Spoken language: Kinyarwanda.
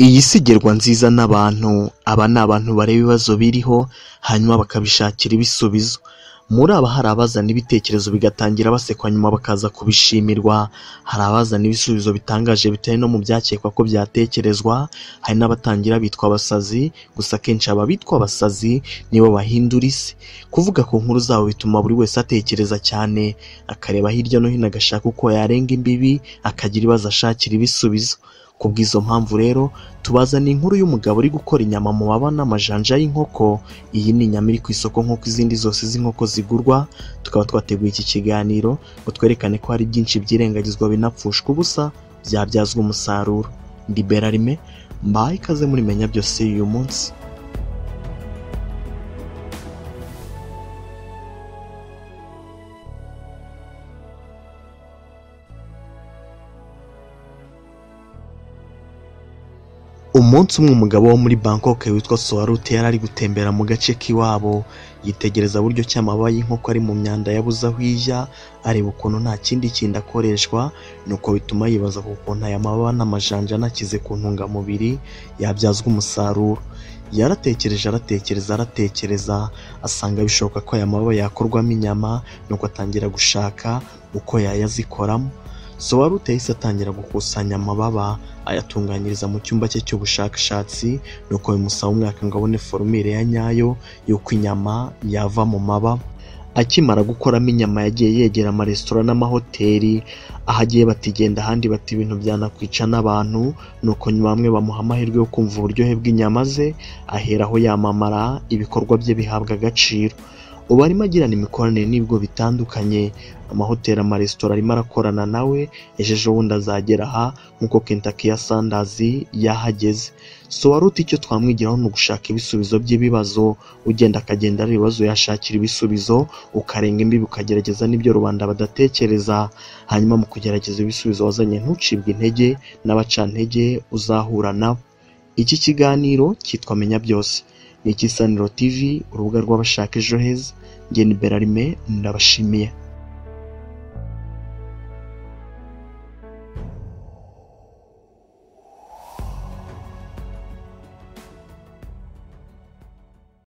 Iyi si igerwa nziza n'abantu, aba ni abantu bareba ibibazo biriho hanyuma bakabishakira ibisubizo, muri aba hari abazana ibitekerezo bigatangira basekwa nyuma bakaza kubishimirwa, hari abazana ibisubizo bitangaje bitewe no mu byakekwa ko byatekerezwa, hari n'abatangira bitwa abasazi, gusa akenshi aba bitwa abasazi nibo bahindura isi, kuvuga ku nkuru zabo bituma buri wese atekereza cyane, akareba hirya no hino agashaka uko yarenga imbibi, akagira ibibazo ashakira ibisubizo, kubw'izo mpamvu rero tubazaniye inkuru y'umugabo uri gukora inyama mu mababa n'amajanja y'inkoko, iyi ni inyama iri ku isoko nk'uko izindi zose z'inkoko zigurwa, tukaba twateguye iki kiganiro ngo twerekane ko hari byinshi byirengagizwa binapfushwa ubusa, byabyazwa umusaruro, ndi Berarime, mbahaye ikaze muri Menya Byose y'uyu munsi. Umunsi umwe umugabo wo muri Bangkok witwa Soarute yari ari gutembera mu gace k'iwabo, yitegereza buryo ki amababa y'inkoko ari mu myanda yabuze aho ijya, areba ukuntu nta kindi kindi akoreshwa, nuko bituma yibaza ku kuntu aya mababa n'amajanja anakize ku ntungamubiri yabyazwa umusaruro. Yaratekereje aratekereza aratekereza, asanga bishoboka ko aya mababa yakorwamo inyama, nuko atangira gushaka uko yayazikoramo. Soarute yahise atangira gukusanya amababa, ayatunganyiriza mu cyumba cye cy'ubushakashatsi, nuko bimusaba umwaka ngo abone forumire ya nyayo y'uko inyama yava mu mababa. Akimara gukoramo inyama yagiye yegera amaresitora n'amahoteli, aho agiye batigenda ahandi bati ibintu byanakwica n'abantu, nuko nyuma bamwe bamuha amahirwe yo kumva uburyohe bw'inyama ze, aheraho yamamara, ibikorwa bye bihabwa agaciro. Ubu arimo agirana imikoranire n'ibigo bitandukanye, amahoteli, amaresitora arimo arakorana nawe, ejo ejobundi azagera aha nk'uko Kentucky ya Sandazi yahageze. Soarute icyo twamwigiraho ni ugushaka ibisubizo by'ibibazo, ugenda akagenda areba ibibazo yashakira ibisubizo, ukarenga imbibi ukagerageza n'ibyo rubanda badatekereza, hanyuma mu kugerageza ibisubizo wazanye ntucibwe intege n'abacantege uzahura nabo. Iki kiganiro cyitwa Menya Byose, ni icy'isaniro TV, urubuga rw'abashaka ejo heza, njye ni Berarime, ndabashimiye.